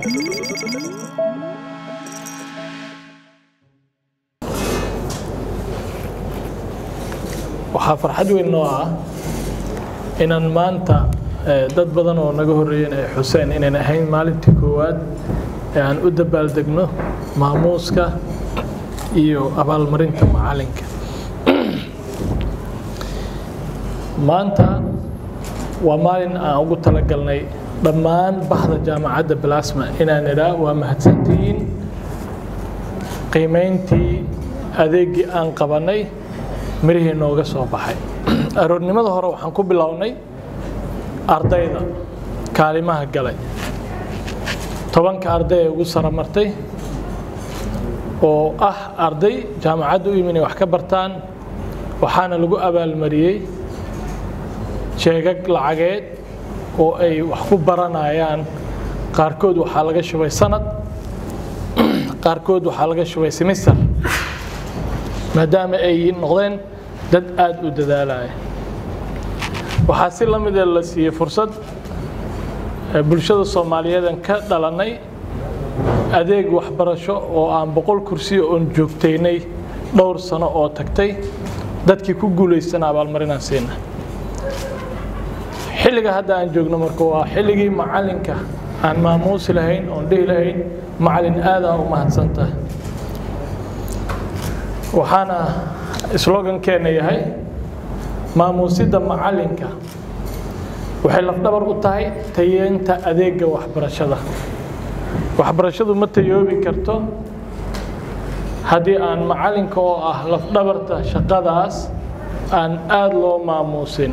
waxaa farxad weyn noo ah inaan maanta dad badan oo naga horreeyeen ay xuseen inayn ahayn maalintii koowaad ee aan u dabaaldegno maamuuska iyo abaalmarinta macalinka maanta waa maalin aan ugu talagalnay dhammaan bahda jaamacadda balasma inaan idhaa waa mahadsantihiin qiimayntii adeeggii aan qabannay mirihii nooga soo baxay aroornimada hore waxaan ku bilownay ardayda kaalimaha galay tobanka arday ee ugu sara martay oo ah arday jaamacadda u yimi inay wax ka bartaan waxaana lagu abaalmariyey jeegag lacageed oo ay wax ku baranayaan qaarkood waxaa laga shubay sanad qaarkood waxaa laga shubay simister maadaama ay noqdeen dad aada u dadaalaya waxaa si la midee la siiyey fursad bulshada soomaaliyeedan ka dhalannay adeeg waxbarasho oo aan boqol kursiyo oon joogtaynay dhowr sano oo tagtay dadkii ku guulaystana abaalmarinaan siina xilliga hadda aan joogno marka waa xilligii macalinka aan maamuusi lahayn oon dhihi lahayn macalin aadaa u mahadsantahay waxaana slogankeena yahay maamuusidda macalinka waxay lafdhabar u tahay tayeenta adeega waxbarashada waxbarashadu ma tayoobi karto haddii aan macalinka oo ah lafdhabarta shaqadaas aan aada loo maamuusin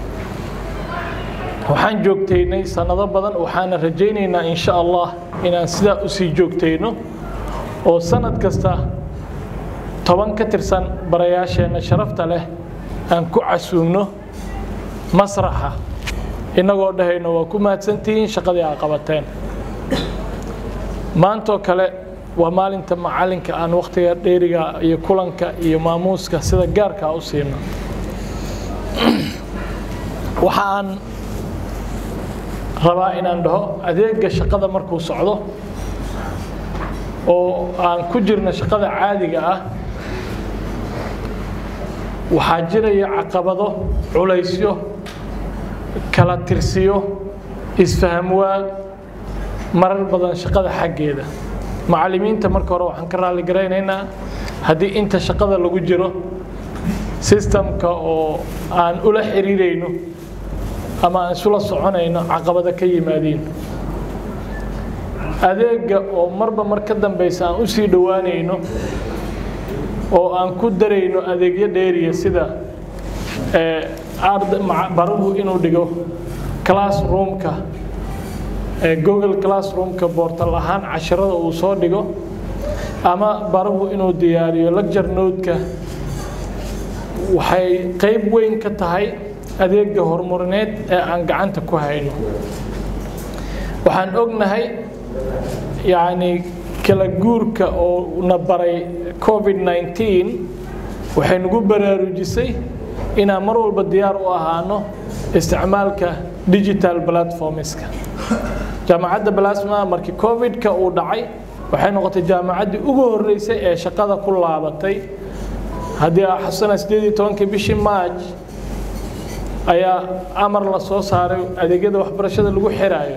waxaan joogtaynay sanado badan waxaana rajaynaynaa insha allah inaan sidaa usii joogtayno oo sanad kasta toban ka tirsan barayaasheenna sharafta leh aan ku casuumno masraxa innagoo dhahayno waa ku mahadsantihiin shaqadii aa qabateen maantoo kale waa maalinta macalinka aan wakhtiga dheeriga iyo kulanka iyo maamuuska sida gaarkaa u siino waxa aan rabaa inaan dhaho adeega shaqada markuu socdo oo aan ku jirno shaqada caadiga ah waxaa jiraya caqabado culaysyo kala tirsiyo isfahamwaa marar badan shaqada xaggeeda macallimiinta marka hore waxaan ka raalli garaynaynaa haddii inta shaqada lagu jiro sistamka oo aan ula xiriirayno ama aan isula soconayno caqabado ka yimaadiin adeega oo marba mar ka dambaysa aan u sii dhowaanayno oo aan ku darayno adeegyo dheeriya sida baruhu inuu dhigo classroomka google classroomka boortal ahaan casharada uu soo dhigo ama baruhu inuu diyaariyo lecture note-ka waxay qayb weyn ka tahay adeega horumarineed ee aan gacanta ku hayno waxaan ognahay yacni kala guurka oo na baray covid 19 waxay nagu baraarujisay inaan mar walba diyaar u ahaano isticmaalka digital platformska jaamacadda balasma markii covid-ka uu dhacay waxay noqotay jaamacaddii ugu horreysay ee shaqada ku laabatay haddii aa xasana sideed iyo tobankii bishii march ayaa amar la soo saaray adeegyada waxbarashada lagu xiraayo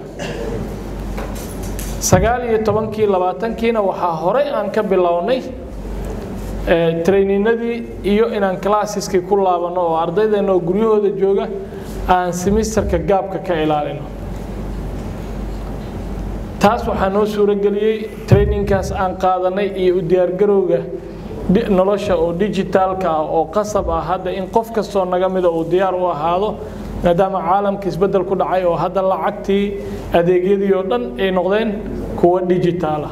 sagaal iyo tobankii labaatankiina waxaa horey aan ka bilownay traininadii iyo inaan classeski ku laabano oo ardaydeena oo guryahooda jooga aan semisterka gaabka ka ilaalino taas waxaa noo suurageliyey traininkaas aan qaadanay iyo u diyaargarowga nolosha oo digitaalka ah oo qasab ah hadda in qof kastoo naga mida uu diyaar u ahaado maadaama caalamka isbeddel ku dhacay oo hadda lacagtii adeegyadii oo dhan ay noqdeen kuwa digitaalah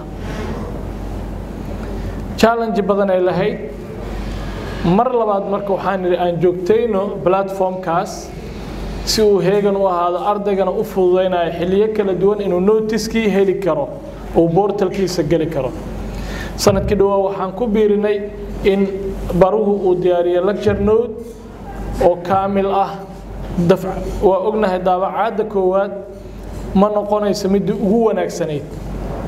challenge badan ay lahayd mar labaad marka waxaan idhi aan joogtayno platformkaas si uu heegan u ahaado ardaygana u fududaynayo xilliyo kala duwan inuu notiskii heli karo uu boortalkiisa geli karo sanadkii dhawaa waxaan ku biirinay in baruhu uu diyaariyo lecture note oo kaamil ah waa ognahay daabacaadda koowaad ma noqonayso midii ugu wanaagsanayd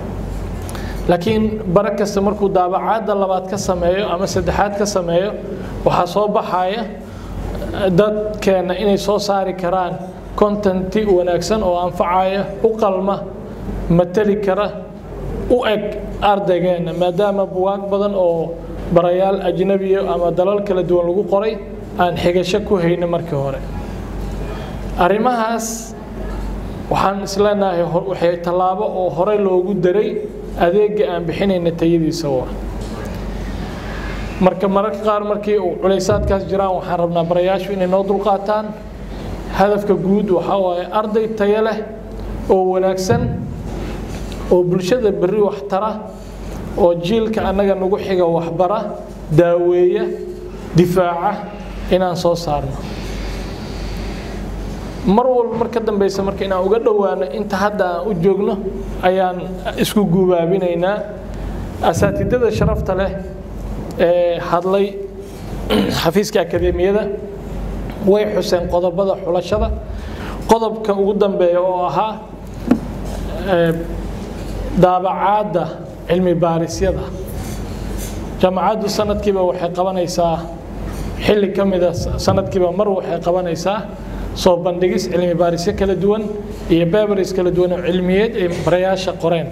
laakiin bara kasta markuu daabacaadda labaad ka sameeyo ama saddexaad ka sameeyo waxaa soo baxaya dadkeenna inay soo saari karaan contenti wanaagsan oo anfacaya u qalma mateli kara u eg ardaygeena maadaama buwaag badan oo barayaal ajnabiya ama dalal kala duwan lagu qoray aan xigasho ku hayna markii hore arrimahaas waxaan isleenahay waxay tallaabo oo horey loogu daray adeega aan bixinayna tayadiisa waa marka mararka qaar markii uu culaysaadkaas jiraan waxaan rabnaa barayaashu inay noo dulqaataan hadafka guud waxaa waaye arday tayo leh oo wanaagsan oo bulshada berri wax tara oo jiilka annaga nagu xiga waxbara daaweeya difaaca inaan soo saarno mar walba mar ka dambeysa marka inaan uga dhowaano inta hadda aan u joogno ayaan isku guubaabinaynaa asaatidada sharafta leh ee hadlay xafiiska akademiyada way xuseen qodobada xulashada qodobka ugu dambeeya oo ahaa daabacaadda cilmi baarisyada jaamacaddu sanadkiiba waxay qabanaysaa xilli ka mida sanadkiiba mar waxay qabanaysaa soo bandhigis cilmi baarisyo kala duwan iyo beberis kala duwan oo cilmiyeed ay barayaasha qoreen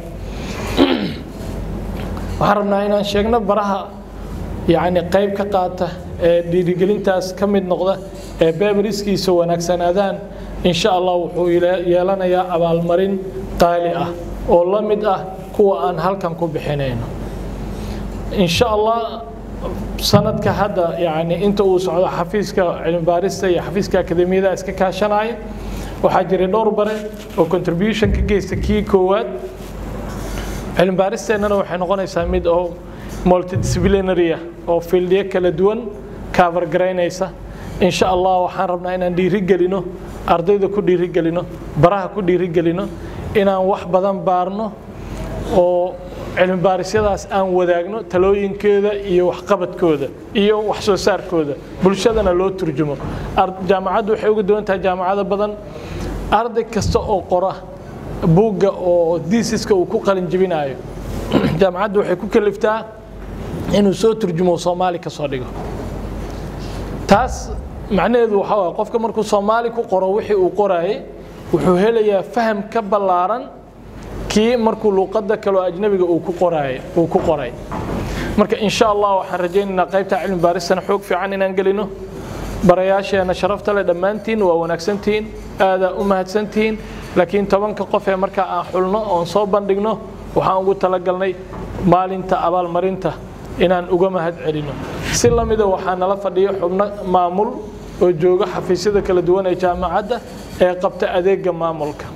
waxaan rabnaa inaan sheegno baraha yacni qayb ka qaata ee dhiirigelintaas ka mid noqda ee beberiskiisa wanaagsanaadaan insha allah wuxuu yeelanayaa abaalmarin qaali ah oo la mid ah kuwa aan halkan ku bixinayno insha allah sanadka hadda yani inta uu socdo xafiiska cilmibaarista iyo xafiiska akademiyada iska kaashanaya waxaa jiray dhowr bare oo contribution ka geysta kii koowaad cilmibaaristeennana waxay noqonaysaa mid oo multidisciplinarya oo fieldiyo kala duwan cover garaynaysa insha allah waxaan rabnaa inaan dhiirigelino ardayda ku dhiirigelino baraha ku dhiirigelino inaan wax badan baarno oo cilmi baarisyadaas aan wadaagno talooyinkeeda iyo waxqabadkooda iyo wax soo saarkooda bulshadana loo turjumo jaamacaddu waxay uga duwan tahay jaamacado badan arday kasta oo qora buugga oo diisiska uu ku qalin jebinayo jaamacaddu waxay ku kaliftaa inuu soo turjumo soomaali ka soo dhigo taas macnaheedu waxaa waay qofka markuu soomaali ku qoro wixii uu qoraayey wuxuu helayaa faham ka ballaaran kii markuu luuqadda kaloo ajnabiga uu ku qoraay uu ku qoray marka insha allah waxaan rajaynaynaa qaybta cilmi baaristana xoog fiican inaan gelino barayaasheena sharafta leh dhammaantiin waa wanaagsantihiin aadaa u mahadsantihiin laakiin tobanka qof ee markaa aan xulno oon soo bandhigno waxaan ugu talagalnay maalinta abaalmarinta inaan uga mahad celino si la mida waxaa nala fadhiyo xubno maamul oo jooga xafiisyada kala duwan ee jaamacadda ee qabta adeega maamulka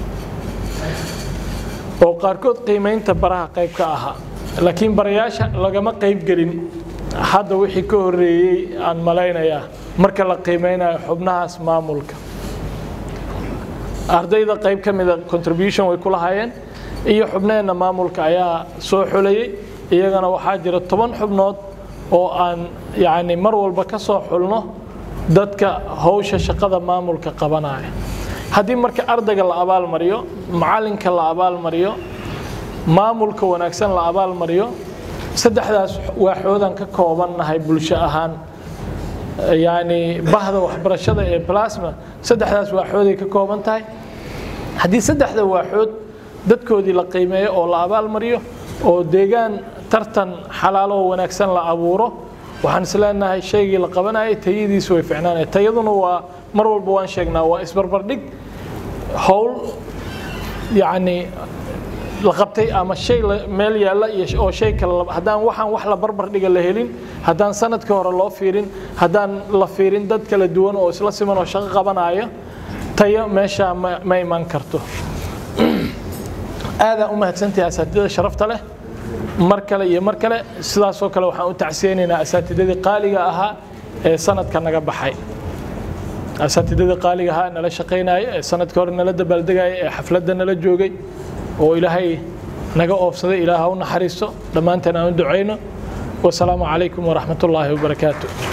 oo qaarkood qiimaynta baraha qayb ka ahaa laakiin barayaasha lagama qayb gelin hadda wixii ka horeeyey aan malaynayaa marka la qiimeynayo xubnahaas maamulka ardayda qayb ka mida contribution way ku lahaayeen iyo xubnaheenna maamulka ayaa soo xulayey iyagana waxaa jira toban xubnood oo aan yacni mar walba ka soo xulno dadka howsha shaqada maamulka qabanaya haddii marka ardayga la abaalmariyo macalinka la abaalmariyo maamulka wanaagsan la abaalmariyo saddexdaas waaxoodan ka koobannahay bulsho ahaan yani bahda waxbarashada ee plasma saddexdaas waaxooday ka kooban tahay haddii saddexda waaxood dadkoodii la qiimeeyo oo la abaalmariyo oo deegaan tartan xalaalo oo wanaagsan la abuuro waxaan isleenahay shaygii la qabanayay tayadiisu way ficnaanaya tayaduna waa mar walba waan sheegnaa waa isbarbardhig howl yacni la qabtay ama shay meel yaalla iyo oo shay kale haddaan waxaan wax la barbar dhiga la helin haddaan sanadkii hore loo fiirin haddaan la fiirin dad kala duwan oo isla siman oo shaqo qabanaya tayo meeshaa ma ma iman karto aadaan u mahadsantahay asaatidada sharafta leh mar kale iyo mar kale sidaasoo kale waxaan u tacsiyeynaynaa asaatidadii qaaliga ahaa ee sanadka naga baxay asaatidadii qaaliga ahaa nala shaqaynaya ee sanadkii hore nala dabaaldegaya ee xafladda nala joogay oo ilaahay naga oobsaday ilaah ha u naxariisto dhammaanteen aan u ducayno wasalaamu calaykum waraxmat ullaahi wabarakaatu